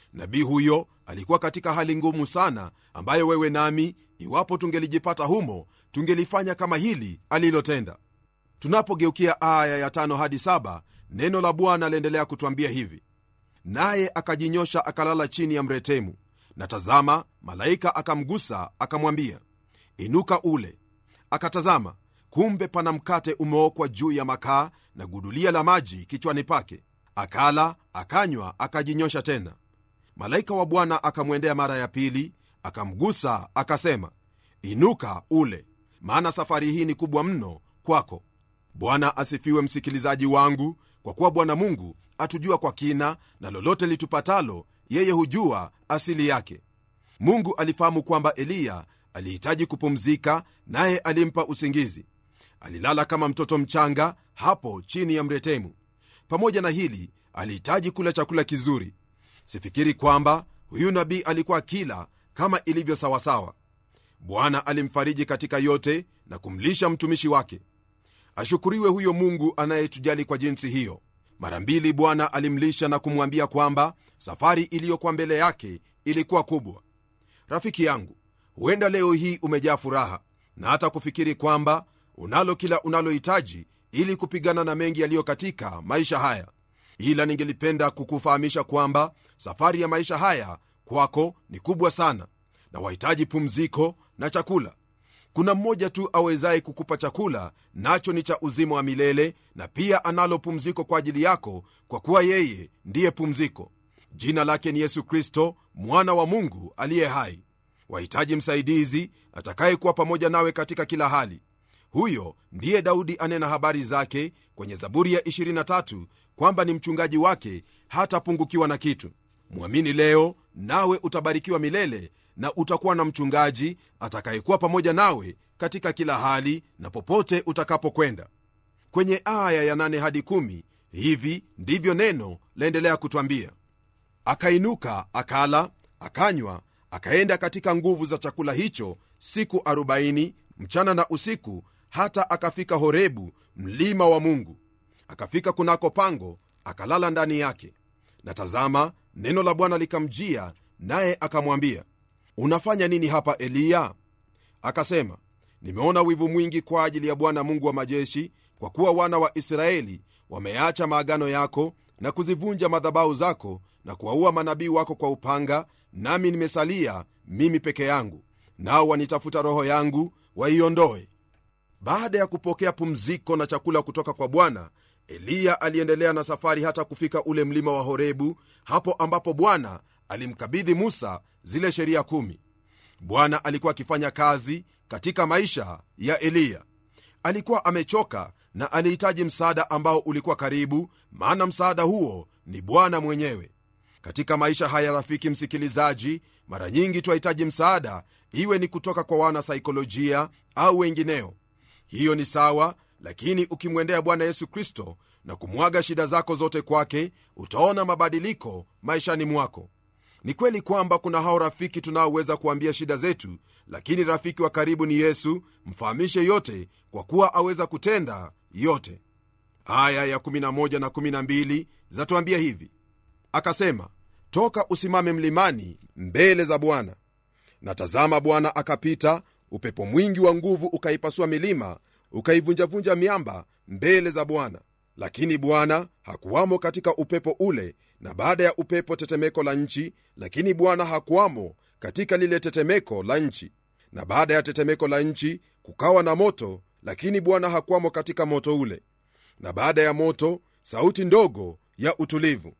nabii huyo alikuwa katika hali ngumu sana ambayo wewe nami iwapo tungelijipata humo tungelifanya kama hili alilotenda tunapogeukia aya ya tano hadi saba neno la bwana aliendelea kutwambia hivi naye akajinyosha akalala chini ya mretemu na tazama malaika akamgusa akamwambia inuka ule akatazama kumbe pana mkate umeokwa juu ya makaa na gudulia la maji kichwani pake akala akanywa akajinyosha tena malaika wa bwana akamwendea mara ya pili akamgusa akasema inuka ule maana safari hii ni kubwa mno kwako bwana asifiwe msikilizaji wangu kwa kuwa bwana mungu atujua kwa kina na lolote litupatalo yeye hujua asili yake mungu alifahamu kwamba eliya alihitaji kupumzika naye alimpa usingizi alilala kama mtoto mchanga hapo chini ya mretemu pamoja na hili alihitaji kula chakula kizuri sifikiri kwamba huyu nabii alikuwa kila kama ilivyo sawasawa bwana alimfariji katika yote na kumlisha mtumishi wake ashukuriwe huyo mungu anayetujali kwa jinsi hiyo mara mbili bwana alimlisha na kumwambia kwamba safari iliyokuwa mbele yake ilikuwa kubwa rafiki yangu huenda leo hii umejaa furaha na hata kufikiri kwamba unalo kila unalohitaji ili kupigana na mengi yaliyo katika maisha haya ila ningelipenda kukufahamisha kwamba safari ya maisha haya kwako ni kubwa sana na wahitaji pumziko na chakula kuna mmoja tu awezaye kukupa chakula nacho ni cha uzima wa milele na pia analo pumziko kwa ajili yako kwa kuwa yeye ndiye pumziko jina lake ni yesu kristo mwana wa mungu aliye hai wahitaji msaidizi atakayekuwa pamoja nawe katika kila hali huyo ndiye daudi anena habari zake kwenye zaburi ya 23 kwamba ni mchungaji wake hatapungukiwa na kitu mwamini leo nawe utabarikiwa milele na utakuwa na mchungaji atakayekuwa pamoja nawe katika kila hali na popote utakapokwenda kwenye aya ya 8 hadi 1 hivi ndivyo neno laendelea kutwambia akainuka akala akanywa akaenda katika nguvu za chakula hicho siku 40 mchana na usiku hata akafika horebu mlima wa mungu akafika kunako pango akalala ndani yake na tazama neno la bwana likamjia naye akamwambia unafanya nini hapa eliya akasema nimeona wivu mwingi kwa ajili ya bwana mungu wa majeshi kwa kuwa wana wa israeli wameacha maagano yako na kuzivunja madhabahu zako na kuwaua manabii wako kwa upanga nami nimesalia mimi peke yangu nao wanitafuta roho yangu waiondoe baada ya kupokea pumziko na chakula kutoka kwa bwana eliya aliendelea na safari hata kufika ule mlima wa horebu hapo ambapo bwana alimkabidhi musa zile sheria kumi bwana alikuwa akifanya kazi katika maisha ya eliya alikuwa amechoka na alihitaji msaada ambao ulikuwa karibu maana msaada huo ni bwana mwenyewe katika maisha haya rafiki msikilizaji mara nyingi twahitaji msaada iwe ni kutoka kwa wana saikolojia au wengineo hiyo ni sawa lakini ukimwendea bwana yesu kristo na kumwaga shida zako zote kwake utaona mabadiliko maishani mwako ni kweli kwamba kuna hao rafiki tunaoweza kuambia shida zetu lakini rafiki wa karibu ni yesu mfahamishe yote kwa kuwa aweza kutenda yote aya ya 11 na 12 zatuambia hivi akasema toka usimame mlimani mbele za bwana na tazama bwana akapita upepo mwingi wa nguvu ukaipasua milima ukaivunjavunja miamba mbele za bwana lakini bwana hakuwamo katika upepo ule na baada ya upepo tetemeko la nchi lakini bwana hakuwamo katika lile tetemeko la nchi na baada ya tetemeko la nchi kukawa na moto lakini bwana hakuwamo katika moto ule na baada ya moto sauti ndogo ya utulivu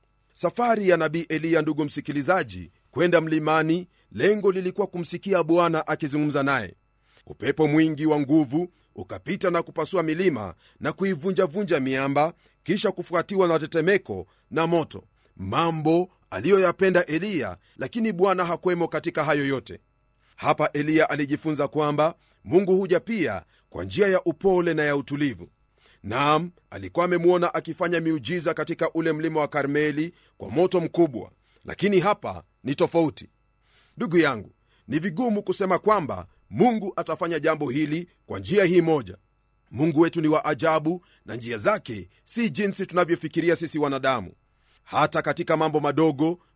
safari ya nabii eliya ndugu msikilizaji kwenda mlimani lengo lilikuwa kumsikia bwana akizungumza naye upepo mwingi wa nguvu ukapita na kupasua milima na kuivunjavunja miamba kisha kufuatiwa na tetemeko na moto mambo aliyoyapenda eliya lakini bwana hakwemo katika hayo yote hapa eliya alijifunza kwamba mungu huja pia kwa njia ya upole na ya utulivu naam alikuwa amemwona akifanya miujiza katika ule mlima wa karmeli kwa moto mkubwa lakini hapa ni tofauti ndugu yangu ni vigumu kusema kwamba mungu atafanya jambo hili kwa njia hii moja mungu wetu ni wa ajabu na njia zake si jinsi tunavyofikiria sisi wanadamu hata katika mambo madogo